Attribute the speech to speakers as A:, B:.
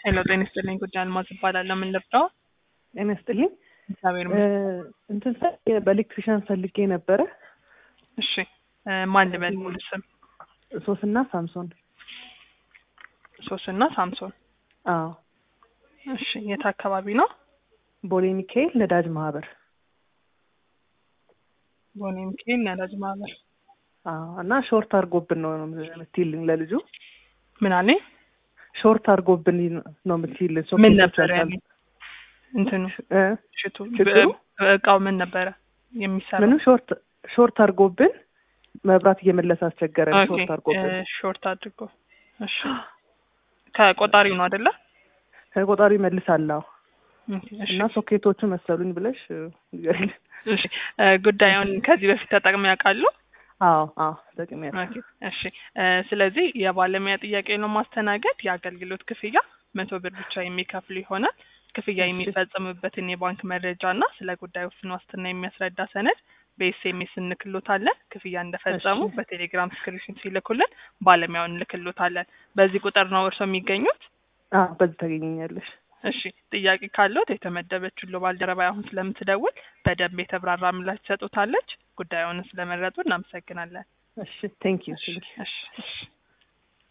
A: ሄሎ ጤና ይስጥልኝ። ጉዳይ አልማዝ እባላለሁ። ምን ልርዳው?
B: ጤና ይስጥልኝ።
A: እግዚአብሔር ይመስገን።
B: እንትን ፈልጌ በኤሌክትሪሻን ፈልጌ ነበረ።
A: እሺ እ ማን ልበል? ሙሉ ስም
B: ሶስና ሳምሶን።
A: ሶስና ሳምሶን።
B: አዎ
A: እሺ የት አካባቢ ነው?
B: ቦሌ ሚካኤል ነዳጅ ማህበር።
A: ቦኔ ሚካኤል ነዳጅ ማህበር።
B: አዎ እና ሾርት አድርጎብን ነው የምትይልኝ ለልጁ
A: ምን አለኝ?
B: ሾርት አድርጎብን ነው የምትይልን።
A: ምን ነበረ ያለኝ? እንትኑ
B: እ
A: ሽቱ
B: ሽቱ?
A: ብ- እቃው ምን ነበረ የሚሰራው?
B: ምንም ሾርት ሾርት አድርጎብን መብራት እየመለሰ አስቸገረን።
A: ኦኬ፣
B: ሾርት አድርጎብን
A: እ ሾርት አድርጎ እሺ። ከቆጣሪው ነው አይደለ?
B: ከቆጣሪ መልሳለሁ
A: ኦኬ፣ እሺ።
B: እና ሶኬቶቹ መሰሉኝ ብለሽ እ፣ ንገሪኝ።
A: እሺ እ ጉዳዩን ከዚህ በፊት ተጠቅመው ያውቃሉ?
B: አዎ አዎ ተጠቅሜያለሁ።
A: ኦኬ፣ እሺ እ ስለዚህ የባለሙያ ጥያቄ ነው ማስተናገድ የአገልግሎት ክፍያ መቶ ብር ብቻ የሚከፍሉ ይሆናል። ክፍያ
B: እሺ።
A: የሚፈጽምበትን የባንክ መረጃ እና ስለ ጉዳዩ ውስን ዋስትና የሚያስረዳ ሰነድ በኤስኤምኤስ እንልክሎታለን። ክፍያ እንደፈጸሙ
B: እሺ።
A: በቴሌግራም ስክሪንሾት ሲልኩልን ባለሙያውን እንልክሎታለን። በዚህ ቁጥር ነው እርስዎ የሚገኙት?
B: አዎ በዚህ ታገኘኛለሽ።
A: እሺ ጥያቄ ካለዎት የተመደበችው ባልደረባ አሁን ስለምትደውል በደንብ የተብራራ ምላሽ ትሰጡታለች። ጉዳዩን ስለመረጡ እናመሰግናለን።
B: እሺ ቴንክ ዩ
A: እሺ እሺ እሺ